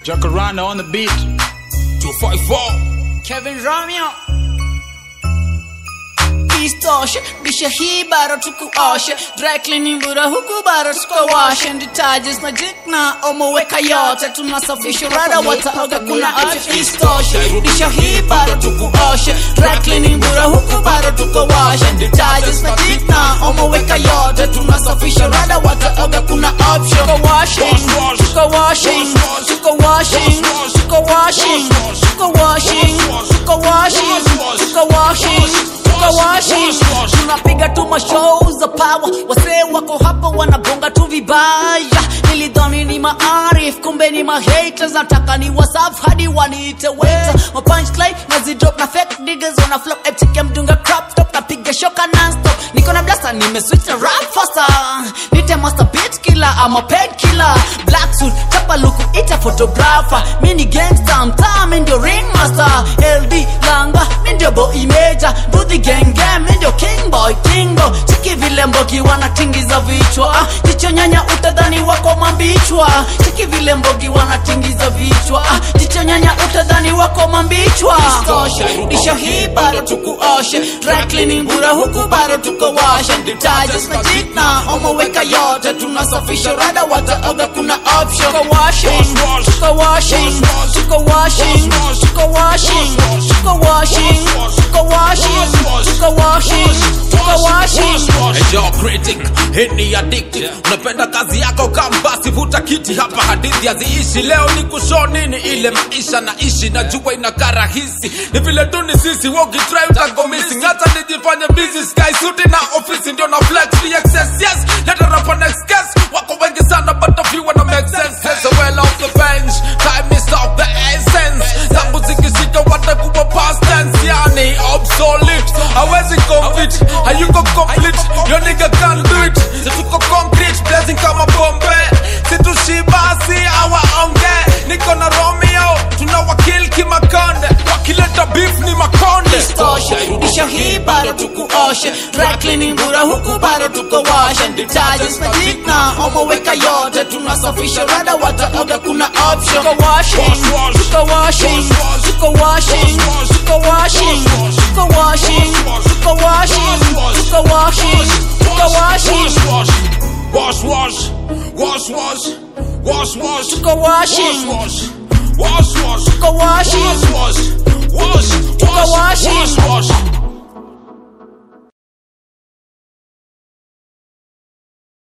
Jacaranda on the beat. 254. Kevin Romeo Istoshe, bisha hii bado tukuoshe Dry cleaning bura huku bado tukawashe Detergents na jik na omoweka yote Tunasafisha rada wataoga kuna afya Istoshe, bisha hii bado tukuoshe Dry cleaning bura huku bado tukawashe Detergents na jik na omoweka yote Tunasafisha rada wataoga kuna option Tuko washing, tuko washing, tuko washing, tuko washing, tuko washing, tuko washing, tuko washing, tuko washing. Tunapiga tu mashow za power, wasee wako hapa wanabonga tu vibaya. Nilidhani ni maarif, kumbe ni mahaters. Nataka ni wasaf hadi waniite waiter. Ma punchline nazidrop na fake niggas wana flop eptic ya mdunga crop top napiga shoka non-stop. Niko na blaster nimeswitch na rap faster. Nite master beat killer, I'm a paid killer. Black suit, chapa luku, ita photographer. Mini gangster, mtaa, mi ndio ringmaster. LD langa, mi ndio boy major. Do the gang gang, mi ndio king boy, king boy. Chiki vile mbogi wanatingiza vichwa. Ah, jicho nyanya utadhani wako mambichwa. Chiki vile mbogi wanatingiza vichwa. Ah, jicho nyanya utadhani wako mambichwa. Stoshe, rudisha hii bado tukuoshe. Dry cleaning bura huku bado tuko washe. Detergents na jik na omoweka yote. Tunasafisha rada wataoga kuna option. Tuko washing, tuko washing, tuko washing, tuko washing, tuko washing, tuko washing, tuko washing, tuko washing. Hey, yo, critic, hii ni addictive. Unapenda kazi yako kama basi vuta kiti hapa hadithi haziishi leo ni kushow nini ile maisha naishi najua inakaa rahisi ni vile tu ni sisi wokitry utago missing hata nijifanye busy sky suti na ofisi ndio na flex the excess yes let her up on next guess wako wengi sana but a few wanna make sense heads are well off the bench time is of the essence zangu zikishika watakuwa past tense yani obsolete hawezi compete hayuko complete yo nigga can't do it situko concrete blazing kama bombe situshibasi awaonge niko na romeo tunawakil kimakonde wakileta beef ni makonde Stoshe, rudisha hii bado tukuoshe Dry cleaning bura huku bado tuko washe Detergents na jik na omoweka yote Tunasafisha rada wataoga kuna option Tuko washing, tuko washing, tuko washing, tuko washing, tuko washing, tuko washing, tuko washing, tuko washing, wash wash wash wash wash wash tuko washing, wash wash wash tuko washing, wash wash wash Tuko washing. wash wash